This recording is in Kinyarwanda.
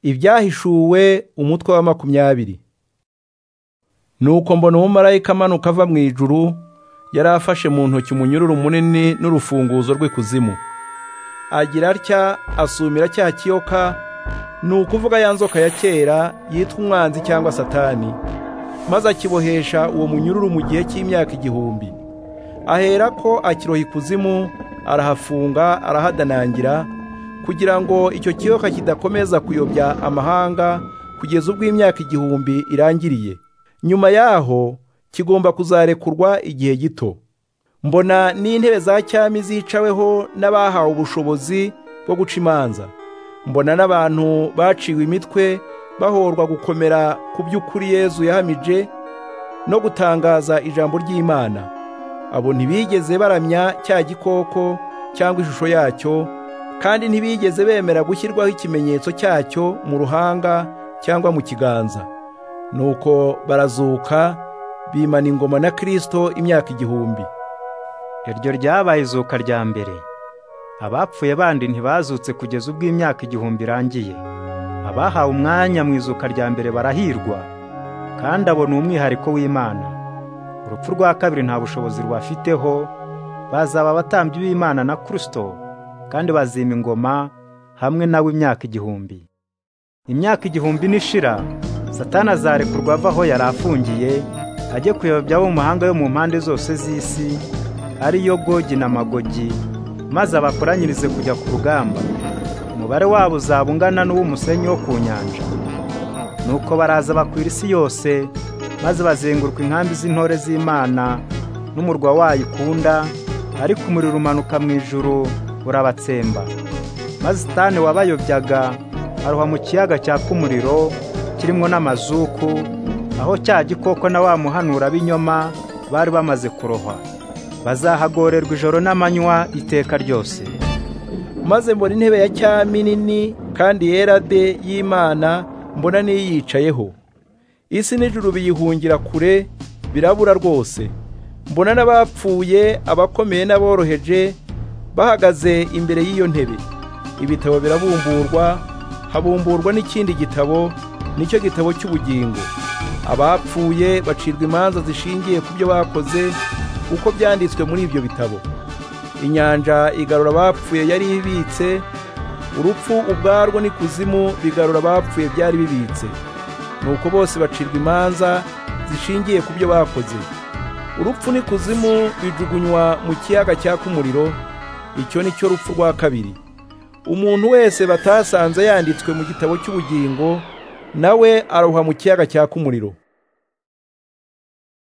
ibyahishuwe umutwe wa makumyabiri nuko mbona umumarayika amanuka ava mu ijuru yari afashe mu ntoki umunyururu munini n'urufunguzo rw'ikuzimu agira atya asumira cya kiyoka ni ukuvuga ya nzoka ya kera yitwa umwanzi cyangwa satani maze akibohesha uwo munyururu mu gihe cy'imyaka igihumbi ahera ko akiroha ikuzimu arahafunga arahadanangira kugira ngo icyo kiyoka kidakomeza kuyobya amahanga kugeza ubwo imyaka igihumbi irangiriye nyuma yaho kigomba kuzarekurwa igihe gito mbona n'intebe za cyami zicaweho n'abahawe ubushobozi bwo guca imanza mbona n'abantu baciwe imitwe bahorwa gukomera ku by'ukuri yezu yahamije no gutangaza ijambo ry'imana abo ntibigeze baramya cya gikoko cyangwa ishusho yacyo kandi ntibigeze bemera gushyirwaho ikimenyetso cyacyo mu ruhanga cyangwa mu kiganza nuko barazuka bimana ingoma na kirisito imyaka igihumbi iryo ryabaye izuka rya mbere abapfuye bandi ntibazutse kugeza ubwo imyaka igihumbi irangiye abahawe umwanya mu izuka rya mbere barahirwa kandi abo ni umwihariko w'imana urupfu rwa kabiri nta bushobozi rubafiteho bazaba abatambyi b'imana na kirisito kandi bazima ingoma hamwe nawe imyaka igihumbi imyaka igihumbi nishira satana azarekurwa ava aho yari afungiye ajye kuyobya abo mu mahanga yo mu mpande zose z'isi ariyo gogi na magogi maze abakoranyirize kujya ku rugamba umubare wabo uzaba ungana n'uw'umusenyi wo ku nyanja nuko baraza bakwira isi yose maze bazenguruka inkambi z'intore z'imana n'umurwa wayo ikunda ariko umuriro umanuka mu ijuru urabatsemba maze sitani wabayobyaga aruha mu kiyaga cyaka umuriro kirimo n'amazuku aho cya gikoko na wa muhanura b'inyoma bari bamaze kurohwa bazahagorerwa ijoro n'amanywa iteka ryose maze mbona intebe ya cyami nini kandi yera de y'imana mbona n'iyicayeho isi n'ijuru biyihungira kure birabura rwose mbona n'abapfuye abakomeye n'aboroheje bahagaze imbere y'iyo ntebe ibitabo birabumburwa habumburwa n'ikindi gitabo nicyo gitabo cy'ubugingo abapfuye bacirwa imanza zishingiye ku byo bakoze uko byanditswe muri ibyo bitabo inyanja igarura abapfuye yari ibitse urupfu ubwarwo n'ikuzimu bigarura abapfuye byari bibitse nuko bose bacirwa imanza zishingiye ku byo bakoze urupfu n'ikuzimu bijugunywa mu kiyaga cyaka umuriro icyo ni cyo rupfu rwa kabiri umuntu wese batasanze yanditswe mu gitabo cy'ubugingo nawe aroha mu kiyaga cyaka umuriro